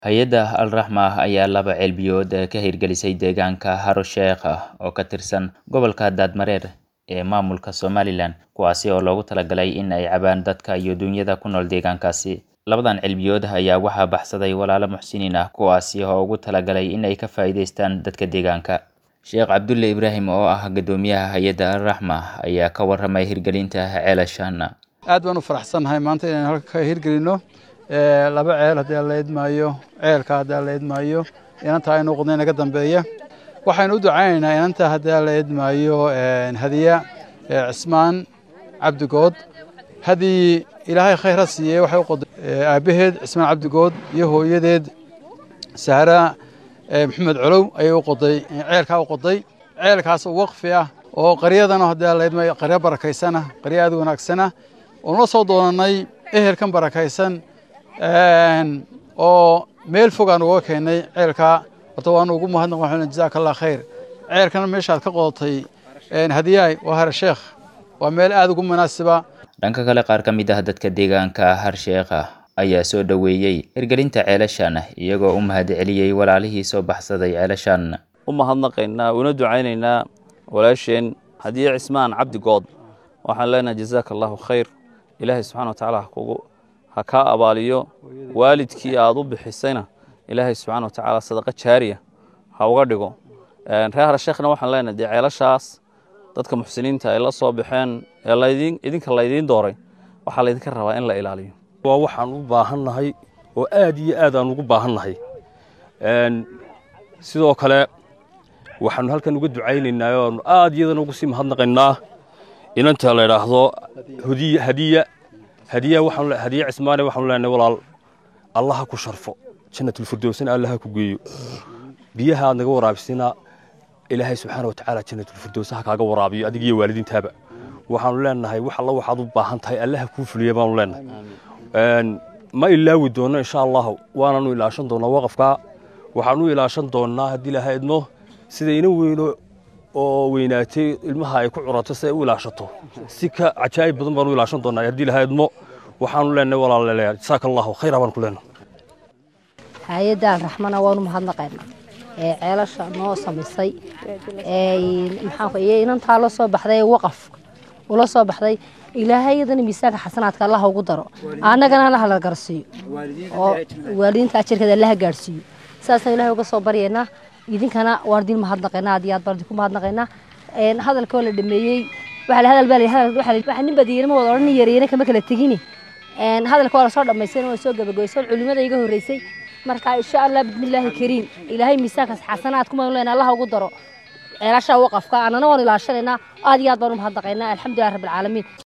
Hay'adda Al-Raxma ayaa laba ceelbiyood ka hirgelisay deegaanka Haro Sheekh oo ka tirsan gobolka Daadmareer ee maamulka Somaliland, kuwaasi oo loogu talagalay in ay cabaan dadka iyo duunyada ku nool deegaankaasi. Labadan ceelbiyood ayaa waxaa baxsaday walaalo muxsiniin ah kuwaasi oo ugu talagalay in ay ka faa'iidaystaan dadka deegaanka. Sheekh Cabdulle Ibraahim oo ah guddoomiyaha hay'adda Al-Raxma ayaa ka warramay hirgelinta ceelashan. aad baan u faraxsanahay maanta inaan halka ka hirgelino ee, laba ceel haddii aan la idmaayo ceelka haddii aan la idmaayo inanta aynu qodnay naga dambeeya waxaynu u ducaynaynaa inanta haddii aan la idmaayo een, hadiya ee, cismaan cabdigood haddii ilaahay khayr ha siiyey waxay u qoday ee, aabbaheed cismaan cabdigood iyo hooyadeed sahra ee, maxamed colow ayay u qoday ceelkaa u qoday ceelkaas oo waqfi ah oo qaryadana haddii aan la idmaayo qaryo barakaysana qaryo aad u wanaagsana oon la soo doonanay ehelkan barakaysan een, oo meel fog aan uga keenay ceelkaa horta waanu ugu mahadnaq waxaan jazaaka allah khayr ceelkana meeshaad ka qodatay een, hadiyaay waa hare sheekh waa meel aad ugu munaasiba Dhanka kale qaar ka mid ah dadka deegaanka Harsheekh ayaa soo dhoweeyey hirgelinta ceelashan iyagoo u mahadceliyey walaalihii soo baxsaday ceelashan. u mahadnaqaynaa una ducaynaynaa walaasheen hadiye cismaan cabdi good waxaan leenahay jazaaka allahu khayr ilaahay subxaana wa tacaala ha kugu ha kaa abaaliyo waalidkii aad u bixisayna ilaahay subxaana wa tacaala sadaqa jaariya ha uga dhigo Een, reer harsheekhna waxaan leenahay dee ceelashaas dadka muxsiniinta ay la soo baxeen ee laydin idinka laydiin dooray waxaa laydinka rabaa in la ilaaliyo waa waxaan u baahannahay oo aad iyo aad aan ugu baahannahay Een, sidoo kale waxaanu halkan uga ducaynaynaa oo aanu aad iyadana ugu sii mahadnaqaynaa inanta la idhaahdo hadiya hadiya hadiya waxaanu le- hadiya cismaane waxaanu leenahay walaal allah ha ku sharfo jannatulfirdowsna allah ha ku geeyo biyaha aad naga waraabisina ilaahay subxaana wa tacaala jannatulfirdows ha kaaga waraabiyo adiga iyo waalidiintaaba waxaanu leenahay wax alla waxaad u baahan tahay allah ha kuu fuliya baanu leenahay Een, ma ilaawi doono insha allahu waananu ilaashan doonaa waqafka waxaanu ilaashan doonaa haddii ilaahay idmo sida ina weyno oo weynaatay ilmaha ay ku curato si ay u ilaashato si ka cajaa'ib badan baanu ilaashan doonaa haddii ilaahay idmo waxaanu leenahay walaalayaal jazaaka allahu khayra baan ku leenahay hay-adda alraxmana waanu mahadnaqaynaa ee ceelasha noo samaysay ee maxaan iyo inantaa la soo baxday ee waqaf ula soo baxday ilaahay iyadana miisaanka xasanaadka allaha ugu daro annagana allaha la garsiiyo oo waalidiinta ajarkeeda allaha gaadhsiiyo saasaan ilaahay uga soo baryaynaa idinkana waan idin mahadnaqaynaa aad iyo aad baan idinku mahadnaqaynaa Een, hadalka oo la dhameeyey waxa la hadal baa la hadal waxa la- waxa nin badiyeyna ma wada odhan nin yareeyna kama kala tegini Een, hadalka waa lasoo dhammaystay waa soo gabagabaysan culimada iga horreysay marka insha allah bismillaahi kariim ilaahay miisaankaas xasanaad kuma leenaa allaha ugu daro ceelasha waqafka annana waan ilaashanaynaa aad iyo aad baan u mahadnaqaynaa alxamdulilah rabbil caalamiin